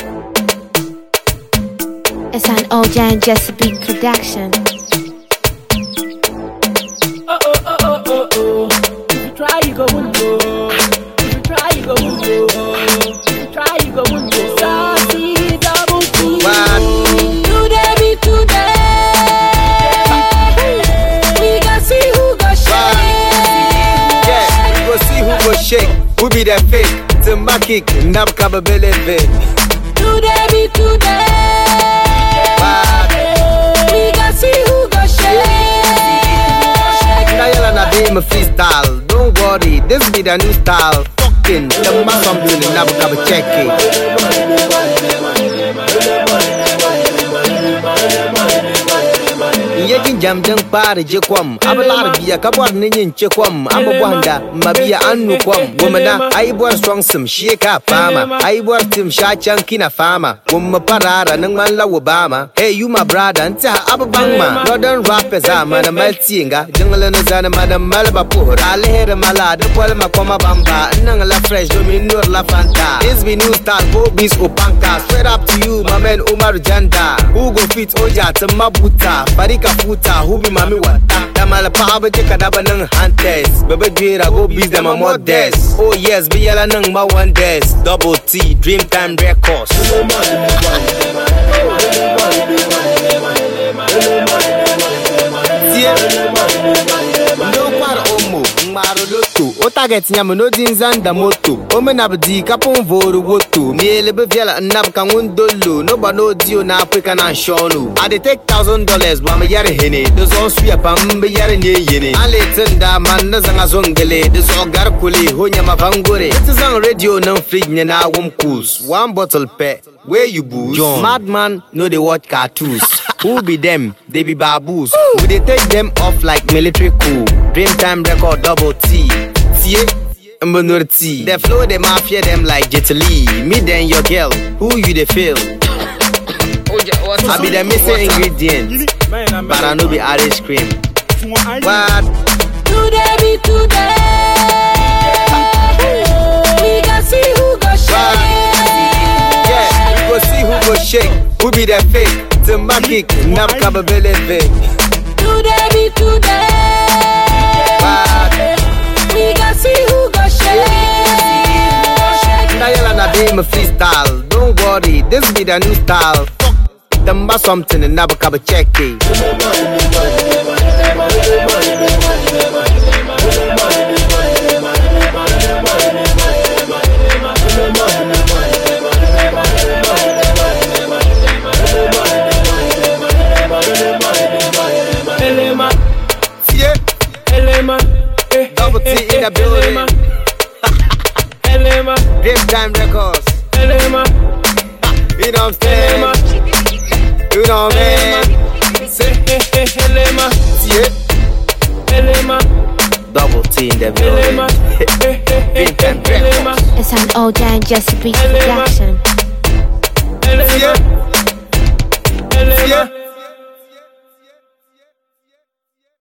It's an OJ and Jesse Beat production. Oh oh oh oh oh oh. If you try, you go win go. If you try, you go win go. If you try, you go win go. Sassy double T. Today be today. We gon' see who go shake. Yeah, we go see who go shake. Who be the fake? To my kick, nab kabability. Today be today. We gon' see who go shake. Dial and I be my freestyle. Don't worry, this be the new style. Fucking, the man something, nab kaba check it. Yakin jam dan fara je kwam Abalar biya kabar ni yin ce kwam Amba bwanda mabiya annu kwam Wumana aibuwar strong sim shi ka fama Aibuwar tim sha can kina fama Wumma parara nang man lawa bama Hey you my brother nta ababang ma Northern rappers a mana maltinga Jingle na zana mana malba pura Alhere mala da kwalma kwama bamba Nang la fresh domin nur la fanta This be new style go bis opanka Straight up to you my man Umar Janda Who go fit oja ta mabuta Farika futa who be mami wata Da malapa abaje kadaba nang hantes Bebe jwera go bis them a modest Oh yes be yala nang ma one des Double T Dreamtime Records tie ndokwara omo mmarụ loto o target nyam no di nzanda moto omenabdi kapụ voru woto mielebe viala nnab ka nwundolo noba n'odio na afrika na nshọnụ i dey take thousand dollars gba me yare hene de zo suya pa mbe yare ne yene an letin da man na zanga zongele de zo gar kule honya mafangore ita zan radio nan fridge ne na wum kus one bottle pe where you booze madman no dey watch cartoons Who be them? They be baboos. We dey take them off like military coup. Dreamtime record double T. Tie. Mbenur T. The flow they mafia them like Jet Li. Me then your girl. Who you dey feel? I be the missing ingredient. But I know be Irish cream. What? Today be today. We gon' see who go shake. Yeah, we go see who go shake. Who be the fake? To my kick, nab capability. Today be today. We gon' see who go shake. Dial and I be my freestyle. Don't worry, this be the new style. Fuck them by something and never cover check it. Elema, Yeah, Elema, eh, Double T in the building. Elema, Elema, Dreamtime Records. Elema, You know what I'm saying? Elema, You know what I mean? say, eh, eh, Elema, Yeah, Elema, Double T in the Elema, building. eh, eh, eh, Dreamtime eh, Records. Elema, It's an OJ and Jesse Beat Elema. production. Elema, Yeah, Elema, yeah.